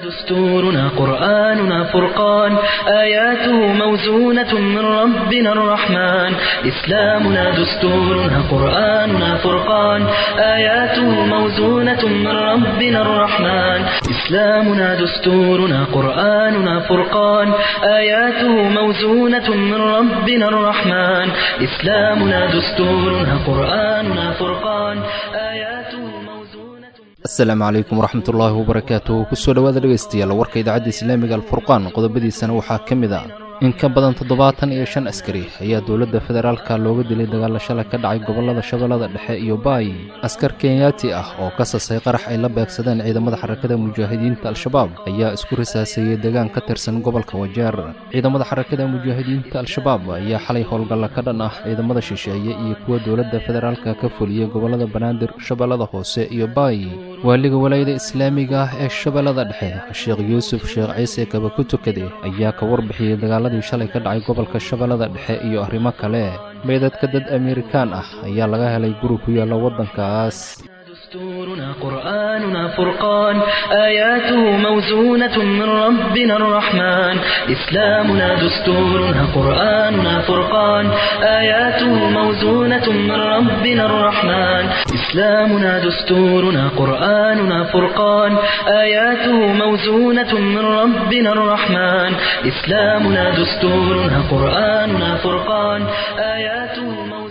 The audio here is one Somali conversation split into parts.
دستورنا قرآننا فرقان آياته موزونة من ربنا الرحمن إسلامنا دستورنا قرآننا فرقان آياته موزونة من ربنا الرحمن إسلامنا دستورنا قرآننا فرقان آياته موزونة من ربنا الرحمن إسلامنا دستورنا قرآننا فرقان آياته موزونة asalaamu calaykum waraxmatullaahi wabarakaatu kusoo dhowaada dhegaystayaal warka idaacadda islaamiga alfurqaan qodobadiisana waxaa ka mid ah in ka badan toddobaatan iyo shan askari ayaa dowladda federaalka looga dilay dagaalla shalay ka dhacay gobollada shabeellada dhexe iyo baay askar kenyaati ah oo ka sasay qarax ay la beegsadeen ciidamada xarakada mujaahidiinta al-shabaab ayaa isku risaaseeyey deegaan ka tirsan gobolka wajeer ciidamada xarakada mujaahidiinta al-shabaab ayaa xalay howlgalla ka dhan ah ciidamada shisheeye iyo kuwa dowladda federaalka ka fuliyey gobollada banaadir shabeellada hoose iyo baay waaliga walaayada islaamiga ah ee shabeellada dhexe sheekh yuusuf sheekh ciise kaba ku tukade ayaa ka warbixiyey dagaaladii shalay ka dhacay gobolka shabeellada dhexe iyo arrimo kale meydadka dad amerikaan ah ayaa laga helay guri ku yaalla waddankaas دستورنا قرآننا فرقان آياته موزونة من ربنا الرحمن إسلامنا دستورنا قرآننا فرقان آياته موزونة من ربنا الرحمن إسلامنا دستورنا قرآننا فرقان آياته موزونة من ربنا الرحمن إسلامنا دستورنا قرآننا فرقان آياته موزونة من ربنا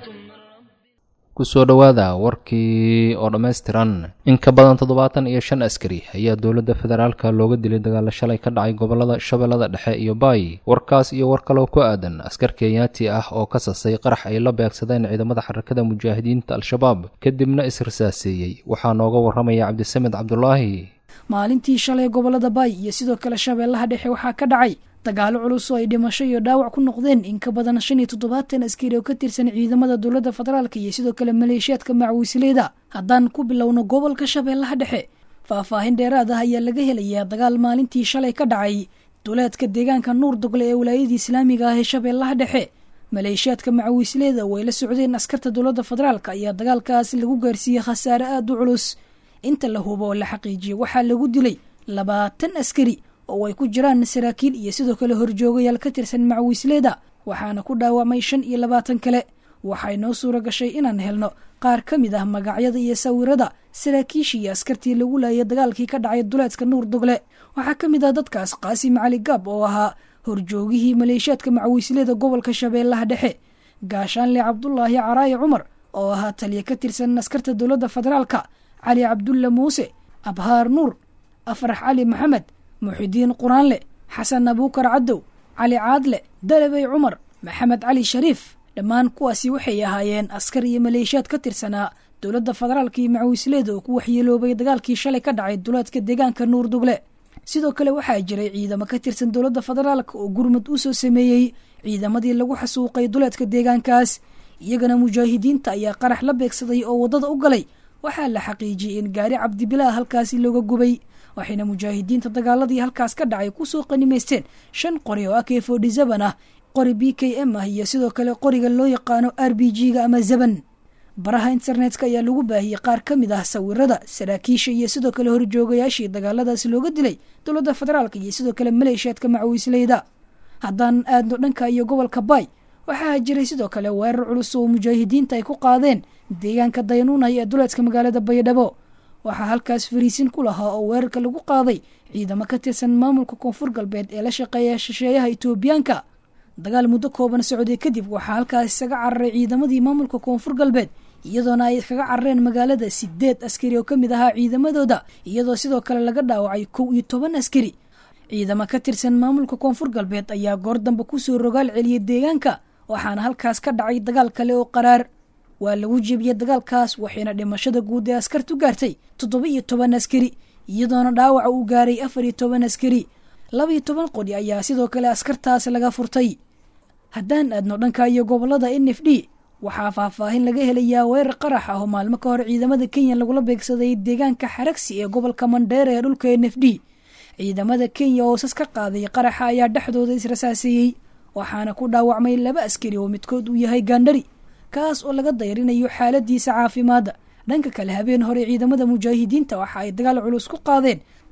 kusoo dhowaada warkii oo dhammaystiran in ka badan toddobaatan iyo shan askari ayaa dowladda federaalka looga dilay dagaalla shalay ka dhacay gobollada shabeellada dhexe iyo baay warkaas iyo war kaloo ku aadan askar kenyaati ah oo ka sasay qarax ay la beegsadeen ciidamada xarakada mujaahidiinta al-shabaab kadibna is-risaaseeyey waxaa nooga warramaya cabdisamed cabdulaahi maalintii shalay gobollada baay iyo sidoo kale shabeellaha dhexe waxaa ka dhacay dagaalo culus oo ay dhimasho iyo dhaawac ku noqdeen in ka badan shan iyo toddobaatan askari oo ka tirsan ciidamada dowladda federaalka iyo sidoo kale maleeshiyaadka macwiisleyda haddaan ku bilowno gobolka shabeellaha dhexe faahfaahin dheeraad ah ayaa laga helayaa dagaal maalintii shalay ka dhacay duleedka deegaanka nuur dogle ee walaayadii islaamiga ah ee shabeellaha dhexe maleeshiyaadka macwiisleyda oo ay la socdeen askarta dowladda federaalka ayaa dagaalkaasi lagu gaarsiiyey khasaare aada u culus inta la hubo oo la xaqiijiyey waxaa lagu dilay labaatan askari oo ay ku jiraan saraakiil iyo sidoo kale horjoogayaal ka tirsan macwiisleyda waxaana ku dhaawacmay shan iyo labaatan kale waxay noo suura gashay inaan helno qaar ka mid ah magacyada iyo sawirada saraakiishii iyo askartii lagu laayay dagaalkii ka dhacay duleedka nuur dogle waxaa ka mid ah dadkaas qaasim cali gaab oo ahaa horjoogihii maleeshiyaadka macwiisleyda gobolka shabeellaha dhexe gaashaanle cabdulaahi caraaye cumar oo ahaa taliya ka tirsan askarta dowladda federaalka cali cabdulla muuse abhaar nuur afrax cali maxamed muxidiin quraanle xasan abuukar cadow cali caadle dalabey cumar maxamed cali shariif dhammaan kuwaasi waxay ahaayeen askar iyo maleeshiyaad ka tirsanaa dowladda federaalka iyo macwiisleyda oo ku waxyeeloobay dagaalkii shalay ka dhacay duleedka deegaanka nuur dugle sidoo kale waxaa jiray ciidamo ka tirsan dowladda federaalka oo gurmud u soo sameeyey ciidamadii lagu xasuuqay duleedka deegaankaas iyagana mujaahidiinta ayaa qarax la beegsaday oo waddada u galay waxaa la xaqiijiyey in gaari cabdibilaah halkaasi looga gubay waxayna mujaahidiinta dagaaladii halkaas ka dhacay kusoo qanimaysteen shan qori oo ak forty seven ah qori b k m ah iyo sidoo kale qoriga loo yaqaano r b g ga ama zeban baraha internetka ayaa lagu baahiyey qaar ka mid ah sawirada saraakiisha iyo sidoo kale horjoogayaashii dagaaladaas looga dilay dowladda federaalka iyo sidoo kale maleeshiyaadka macwiisleyda haddaan aadno dhanka iyo gobolka baay waxaa jiray sidoo kale weerar culus oo mujaahidiinta ay ku qaadeen deegaanka dayanuunay ee duleedka magaalada baydhabo waxaa halkaas fariisin ku lahaa oo weerarka lagu qaaday ciidamo ka tirsan maamulka koonfur galbeed ee la shaqeeya shisheeyaha itoobiyaanka dagaal muddo kooban socday kadib waxaa halkaas isaga cararay ciidamadii maamulka koonfur galbeed iyadoona ay kaga carareen magaalada sideed askari oo ka mid ahaa ciidamadooda iyadoo sidoo kale laga dhaawacay kow iyo toban askari ciidamo ka tirsan maamulka koonfur galbeed ayaa goor dambe kusoo rogaal celiyey deegaanka waxaana halkaas ka dhacay dagaal kale oo qaraar waa lagu jebiyey dagaalkaas waxayna dhimashada guud ee askartu gaartay toddoba iyo toban askari iyadoona dhaawaca uu gaaray afar iyo toban askari laba iyo toban qori ayaa sidoo kale askartaas laga furtay haddaan aadno dhanka iyo gobolada n f d waxaa faahfaahin laga helayaa weerar qarax ah oo maalmo ka hor ciidamada kenya lagula beegsaday deegaanka xaragsi ee gobolka mandheere ee dhulka n f d ciidamada kenya oo sas ka qaaday qaraxa ayaa dhexdooda israsaaseeyey waxaana ku dhaawacmay laba askari oo midkood uu yahay gaandhari kaas oo laga dayrinayo xaaladiisa caafimaadda dhanka kale habeen hore ciidamada mujaahidiinta waxa ay dagaal culus ku qaadeen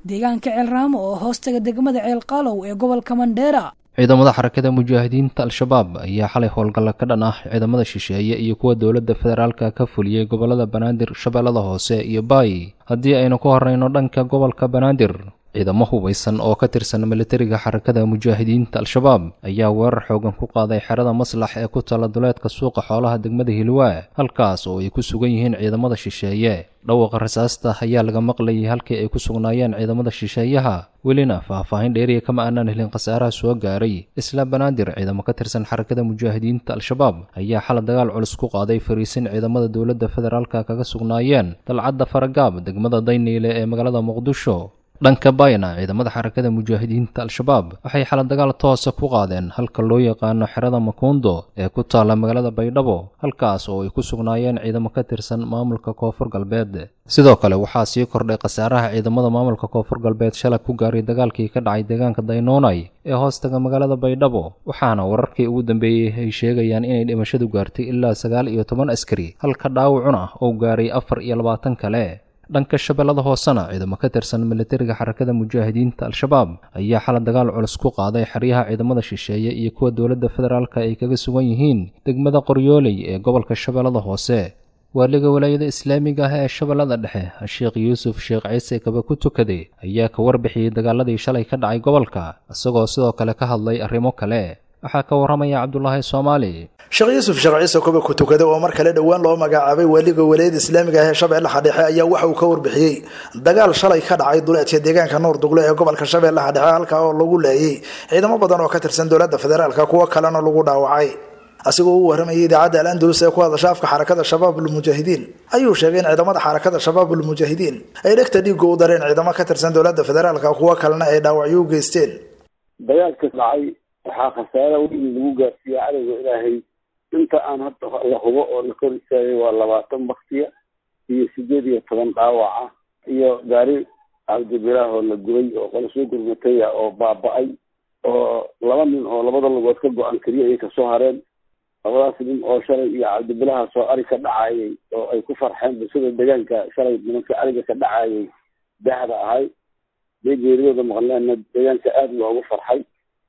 deegaanka ceelraamo oo hoostaga degmada ceelqaalow ee gobolka mandheera ciidamada xarakada mujaahidiinta al-shabaab ayaa xalay howlgalla ka dhan ah ciidamada shisheeye iyo kuwa dowladda federaalka ka fuliyey gobollada banaadir shabeellada hoose iyo baay haddii aynu ku horreyno dhanka gobolka banaadir ciidamo hubaysan oo ka tirsan militariga xarakada mujaahidiinta al-shabaab ayaa weerar xoogan ku qaaday xerada maslax ee ku tala duleedka suuqa xoolaha degmada hilwaa halkaas oo ay ku sugan yihiin ciidamada shisheeye dhawaqa rasaasta ayaa laga maqlayay halkii ay ku sugnaayeen ciidamada shisheeyaha welina faahfaahin dheeriya kama aanaan helin khasaaraha soo gaaray isla banaadir ciidamo ka tirsan xarakada mujaahidiinta al-shabaab ayaa xala dagaal culus ku qaaday fariisin ciidamada dowladda federaalka kaga sugnaayeen dalcadda faragaab degmada dayniile ee magaalada muqdisho dhanka bayna ciidamada xarakada mujaahidiinta al-shabaab waxay xala dagaal toosa ku qaadeen halka loo yaqaano xerada makuundo ee ku taalla magaalada baydhabo halkaas oo ay ku sugnaayeen ciidamo ka tirsan maamulka koonfur galbeed sidoo kale waxaa sii kordhay khasaaraha ciidamada maamulka koonfur galbeed shalay ku gaaray dagaalkii ka dhacay deegaanka daynoonay ee hoostaga magaalada baydhabo waxaana wararkii ugu dambeeyey ay sheegayaan inay dhimashadu gaartay ilaa sagaal iyo toban askari halka dhaawacuna uu gaaray afar iyo labaatan kale dhanka shabeellada hoosena ciidamo ka tirsan militariga xarakada mujaahidiinta al-shabaab ayaa xala dagaal culus ku qaaday xeryaha ciidamada shisheeye iyo kuwa dowladda federaalka ay kaga sugan yihiin degmada qoryooley ee gobolka shabeellada hoose waaliga walaayada islaamiga ah ee shabeellada dhexe sheekh yuusuf sheekh ciise kaba ku tukaday ayaa ka warbixiyey dagaaladii shalay ka dhacay gobolka isagoo sidoo kale ka hadlay arrimo kale waxaa ka warramaya cabdulaahi soomaali sheekh yuusuf sheekh ciise koba ku tukada oo mar kale dhowaan loo magacaabay waaliga walaayada islaamiga ah ee shabeellaha dhexe ayaa waxa uu ka warbixiyey dagaal shalay ka dhacay duleedka deegaanka nuur dugle ee gobolka shabeellaha dhexe halkaa oo lagu leeyay ciidamo badan oo ka tirsan dowladda federaalka kuwo kalena lagu dhaawacay asigoo u warramayay idaacadda al andalus ee ku hadasha afka xarakada shabaabulmujaahidiin ayuu sheegay in ciidamada xarakada shabaabulmujaahidiin ay dhegta dhiigga u dareen ciidamo ka tirsan dowladda federaalka kuwo kalena ay dhaawacyo u geysteen dagaalka dhacay waxaa khasaara weyn lagu gaarsiiyey cadowga ilaahay inta aan hadda la hubo oo la kor istaagay waa labaatan baktiya iyo sideed iyo toban dhaawaca iyo gaari cabdibilaah oo la gubay oo qola soo gurmataya oo baaba-ay oo laba nin oo labada lugood ka go-an keliya ay kasoo hareen labadaas nin oo shalay iyo cabdibilahaas oo ari ka dhacayay oo ay ku farxeen bulshada deegaanka shalay nimanka ariga ka dhacayay dahda ahay dee geeriyooda maqleena deegaanka aada loogu farxay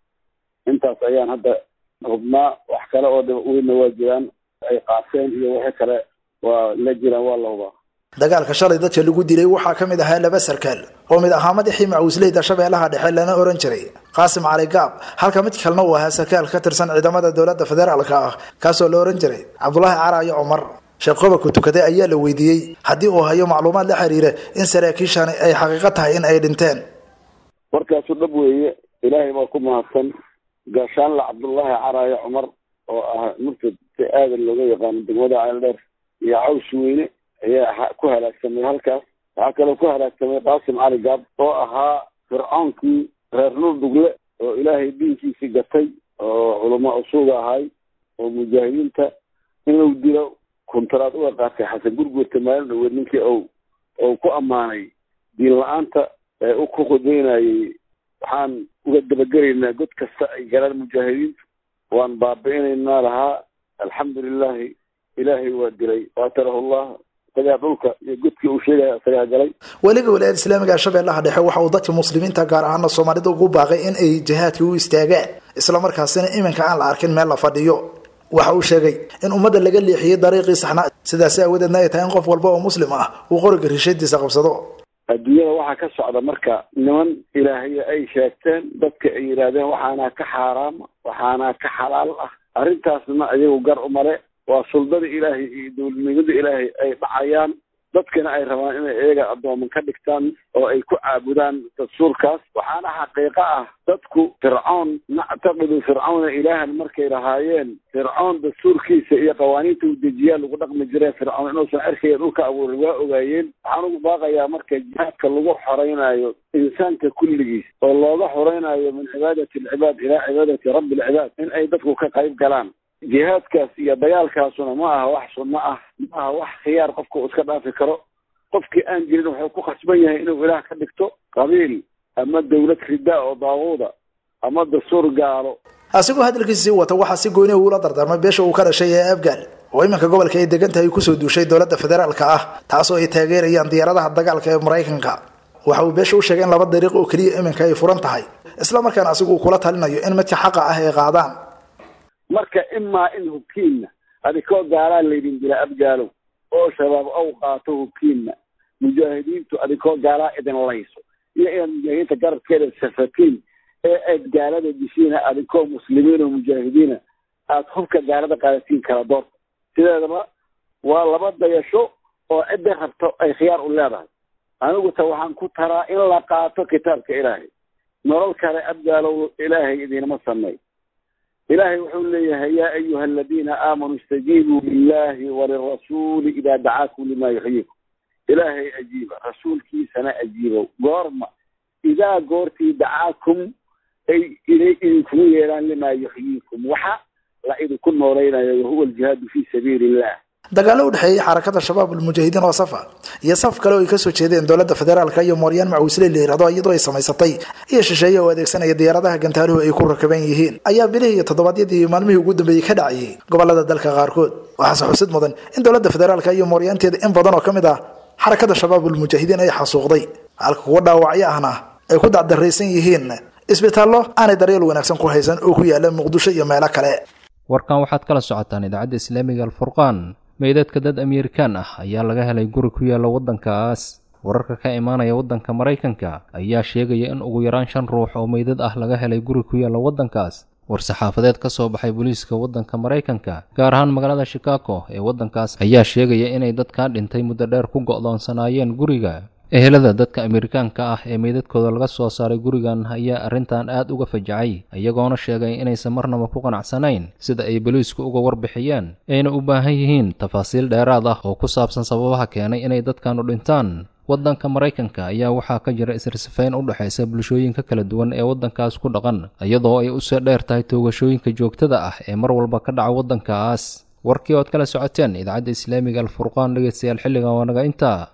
intaas ayaan hadda hubnaa wax kale oo weynna waa jiraan ay qaaseen iyo wixii kale waa la jiraan waa la hubaa dagaalka shalay dadka lagu dilay waxaa ka mid ahaa laba sarkaal oo mid ahaa madaxii macuusleyda shabeellaha dhexe lana oran jiray qaasim cali gaab halka mid kalena uu ahaa sarkaal ka tirsan ciidamada dowladda federaalka ah kaasoo la oran jiray cabdulaahi caraayo cumar sheekh qobarku tukaday ayaa la weydiiyey haddii uu hayo macluumaad la xiriira in saraakiishani ay xaqiiqo tahay in ay dhinteen warkaasu dhab weeye ilaahay baa ku mahadsan gaashaanla cabdullaahi caraayo cumar oo ah murtad si aadan looga yaqaano degmada ceeldheer iyo caws weyne ayaa ku halaagsamay halkaas waxaa kaloo ku halaagsamay qaasim cali gaab oo ahaa fircoonkii reer nuur dugle oo ilaahay diinkiisii gatay oo culamaa usuuga ahay oo mujaahidiinta inuu dilo kuntaraad uga qaatay xasan gurgurta maalin dhaweed ninkii o ou ku ammaanay diin la-aanta ee u ku qudaynayay waxaan uga dabagelaynaa god kasta ay galaan mujaahidiintu waan baabi'inaynaa lahaa alxamdulilahi ilaahay waa dilay qaatarahu llah isagaa dhulka iyo godkii uu sheegaya isagaa galay weliga walaayada islaamiga shabeellaha dhexe waxa uu dadka muslimiinta gaar ahaana soomaalida ugu baaqay in ay jihaadkii u istaagaan islamarkaasina iminka aan la arkin meel la fadhiyo waxa uu sheegay in ummadda laga leexiyey dariiqii saxnaa sidaasi aawadeedna ay tahay in qof walba oo muslim ah uu qoriga rishadiisa qabsado adduunyada waxaa ka socda marka niman ilaahaya ay sheegteen dadka ay yidhaahdeen waxaanaa ka xaaraama waxaanaa ka xalaal ah arrintaasna ayagu gar umale waa suldada ilaahay iyo dowladnimada ilaahay ay dhacayaan dadkana ay rabaan inay iyaga addooman ka dhigtaan oo ay ku caabudaan dastuurkaas waxaana xaqiiqo ah dadku fircoon nactaqidu fircawna ilaahan markay lahaayeen fircoon dastuurkiisa iyo qawaaniinta uu dejiyaa lagu dhaqmi jireen fircoon inuusan cerkaya dhulka abuuray waa ogaayeen waxaan ugu baaqayaa marka jihaadka lagu xoraynayo insaanka kulligiis oo looga xoraynayo min cibaadati alcibaad ilaa cibaadati rabbi alcibaad in ay dadku ka qayb galaan jihaadkaas iyo dagaalkaasuna ma aha wax sunno ah ma aha wax khiyaar qofka uu iska dhaafi karo qofkii aan jirin wuxuu ku khasban yahay inuu ilaah ka dhigto qabiil ama dawlad ridaa oo daabuuda ama dastuur gaalo asigoo hadalkiisa sii wata waxaa si gooni uula dardaarmay beesha uu ka dhashay ee afgaal oo iminka gobolka ay degan tahay kusoo duushay dowladda federaalka ah taasoo ay taageerayaan diyaaradaha dagaalka ee maraykanka waxa uu beesha u sheegay in laba dariiq oo keliya iminka ay furan tahay isla markaana asigu uu kula talinayo in midka xaqa ah ay qaadaan marka imaa in hubkiinna adikoo gaalaa laydin dila abgaalow oo shabaab ow qaato hubkiinna mujaahidiintu adikoo gaalaa idin layso iyo inaad mujaahidiinta garabkeeda safatiin ee aad gaalada dishiina adikoo muslimiin oo mujaahidiina aad hubka gaalada qaadatiin kala door sideedaba waa laba dayasho oo cidda rabto ay khiyaar u leedahay anigu ta waxaan ku taraa in la qaato kitaabka ilaahay nolol kale abgaalow ilaahay idinama sameey ilaahay wuxuu leeyahay yaa ayuha aladiina aamanuu istajiibuu lilahi walirasuuli idaa dacaakum lima yuxyiikum ilaahay ajiiba rasuulkiisana ajiibow goorma idaa goortii dacaakum ay inay idinkugu yeedhaan limaa yuxyiikum waxa la idinku noolaynayo wahuwa aljihaadu fii sabiili illah dagaalo u dhexeeyey xarakada shabaab ulmujaahidiin oo safa iyo saf kale oo ay kasoo jeedeen dowladda federaalka iyo mooryaan macawisle la yirahdo iyadoo ay samaysatay iyo shisheeye oo adeegsanaya diyaaradaha gantaaluhu ay ku rakaban yihiin ayaa bilihii iyo toddobaadyadii iyo maalmihii ugu dambeeyey ka dhacayay gobolada dalka qaarkood waxaase xusid mudan in dowladda federaalka iyo mooryaanteeda in badan oo ka mid ah xarakada shabaab ulmujaahidiin ay xasuuqday halka kuwa dhaawacyo ahna ay ku dacdaraysan yihiin isbitaallo aanay daryeel wanaagsan ku haysan oo ku yaala muqdisho iyo meelo kale warkan waxaad kala socotaan idaacadda islaamiga alfurqaan meydadka dad amerikaan ah ayaa laga helay guri ku yaalla waddankaas wararka ka imaanaya waddanka maraykanka ayaa sheegaya in ugu yaraan shan ruux oo meydad ah laga helay guri ku yaalla waddankaas war-saxaafadeed ka soo baxay booliiska waddanka maraykanka gaar ahaan magaalada shikago ee waddankaas ayaa sheegaya inay dadkaa dhintay muddo dheer ku go'doonsanaayeen guriga ehelada dadka amerikaanka ah ee meydadkooda laga soo saaray gurigan ayaa arrintan aad uga fajacay iyagoona sheegay inaysan marnaba ku qanacsanayn sida ay boliisku uga warbixiyeen ayna u baahan yihiin tafaasiil dheeraad ah oo ku saabsan sababaha keenay inay dadkanu dhintaan waddanka maraykanka ayaa waxaa ka jira isrisafayn u dhexaysa bulshooyinka kala duwan ee waddankaas ku dhaqan iyadoo ay usoo dheer tahay toogashooyinka joogtada ah ee mar walba ka dhaca waddankaas warkii ood kala socoteen idaacadda islaamiga alfurqaan dhegeystayaal xilligan waa naga intaa